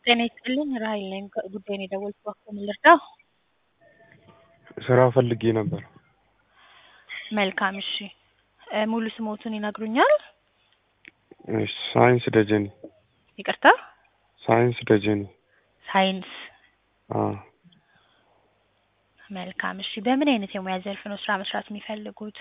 ጤና ይስጥልኝ ራሔል ነኝ ጉዳዩን የደወልኩት እባክዎ ምን ልርዳዎ? ስራ ፈልጌ ነበር። መልካም እሺ ሙሉ ስምዎትን ይነግሩኛል? እሺ ሳይንስ ደጀኔ ይቅርታ ሳይንስ ደጀኔ ሳይንስ አዎ መልካም እሺ በምን አይነት የሙያ ዘርፍ ነው ስራ መስራት የሚፈልጉት?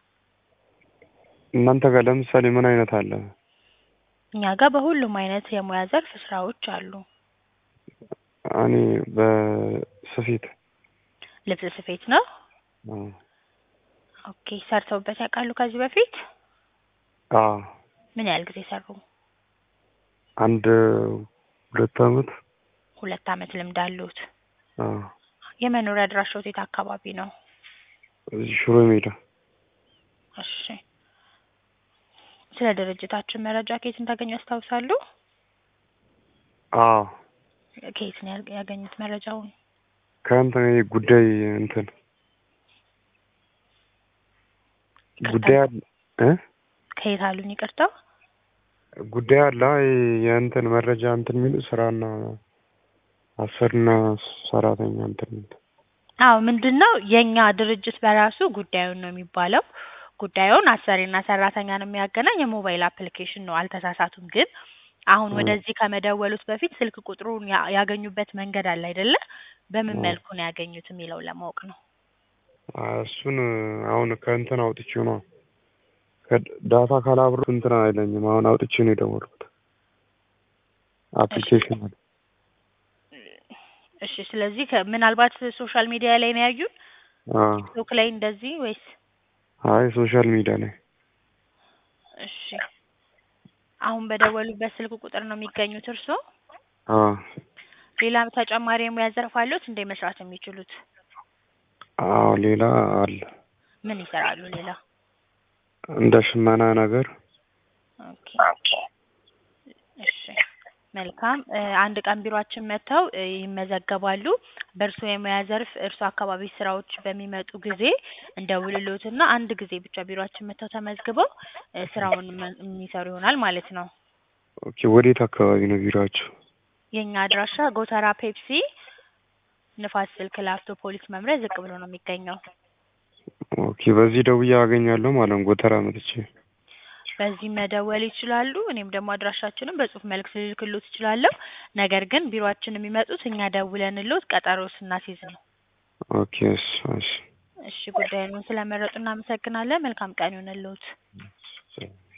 እናንተ ጋር ለምሳሌ ምን አይነት አለ? እኛ ጋር በሁሉም አይነት የሙያ ዘርፍ ስራዎች አሉ። እኔ በስፌት ልብስ ስፌት ነው? አዎ ኦኬ ሰርተውበት ያውቃሉ ከዚህ በፊት? አዎ ምን ያህል ጊዜ ሰሩ? አንድ ሁለት አመት ሁለት አመት ልምድ አለዎት? አዎ የመኖሪያ አድራሻዎት የት አካባቢ ነው? እዚህ ሽሮ ሜዳ እሺ ስለ ድርጅታችን መረጃ ከየት እንዳገኙ ያስታውሳሉ? አዎ ከየት ነው ያገ- ያገኙት መረጃውን? ከእንትን ይሄ ጉዳይ እንትን ጉዳይ አለ እ ከየት አሉኝ ይቅርታ? ጉዳይ አለ ይሄ የእንትን መረጃ እንትን የሚሉ ስራና አሰሪና ሰራተኛ እንትን የሚል አዎ ምንድን ነው የእኛ ድርጅት በራሱ ጉዳዩን ነው የሚባለው። ጉዳዩን አሰሪና ሰራተኛን የሚያገናኝ የሞባይል አፕሊኬሽን ነው አልተሳሳቱም። ግን አሁን ወደዚህ ከመደወሉት በፊት ስልክ ቁጥሩን ያ- ያገኙበት መንገድ አለ አይደለ? በምን አዎ። መልኩ ነው ያገኙት የሚለውን ለማወቅ ነው። አ- እሱን አሁን ከእንትን አውጥቼው ነው ከዳታ ካላብሮ እንትን አይለኝም። አሁን አውጥቼ ነው የደወልኩት አፕሊኬሽን አለ። እሺ ስለዚህ ከ- ምናልባት ሶሻል ሚዲያ ላይ ነው ያዩን? አዎ ቲክቶክ ላይ እንደዚህ ወይስ? አይ ሶሻል ሚዲያ ላይ እሺ አሁን በደወሉበት ስልክ ቁጥር ነው የሚገኙት እርስዎ? አዎ ሌላ ተጨማሪ የሙያ ዘርፍ አለዎት እንዴ መስራት የሚችሉት? አዎ ሌላ አለ ምን ይሰራሉ ሌላ? እንደ ሽመና ነገር ኦኬ እሺ መልካም እ አንድ ቀን ቢሮአችን መጥተው እ ይመዘገባሉ። በእርስዎ የሙያ ዘርፍ እርስዎ አካባቢ ስራዎች በሚመጡ ጊዜ እንደውልልዎትና አንድ ጊዜ ብቻ ቢሮአችን መጥተው ተመዝግበው እ ስራውን መ- የሚሰሩ ይሆናል ማለት ነው። ኦኬ ወዴት አካባቢ ነው ቢሮአችሁ? የእኛ አድራሻ ጎተራ ፔፕሲ ንፋስ ስልክ ላፍቶ ፖሊስ መምሪያ ዝቅ ብሎ ነው የሚገኘው። ኦኬ በዚህ ደውዬ አገኛለሁ ማለት ነው ጎተራ መጥቼ በዚህ መደወል ይችላሉ። እኔም ደግሞ አድራሻችንን በጽሁፍ መልእክት ልልክልዎት እችላለሁ። ነገር ግን ቢሮአችን የሚመጡት እኛ ደውለንልዎት ቀጠሮ ስናስይዝ ነው። ኦኬ እሺ እሺ እሺ ጉዳዩን ስለመረጡ እናመሰግናለን። መልካም ቀን ይሁንልዎት። እሺ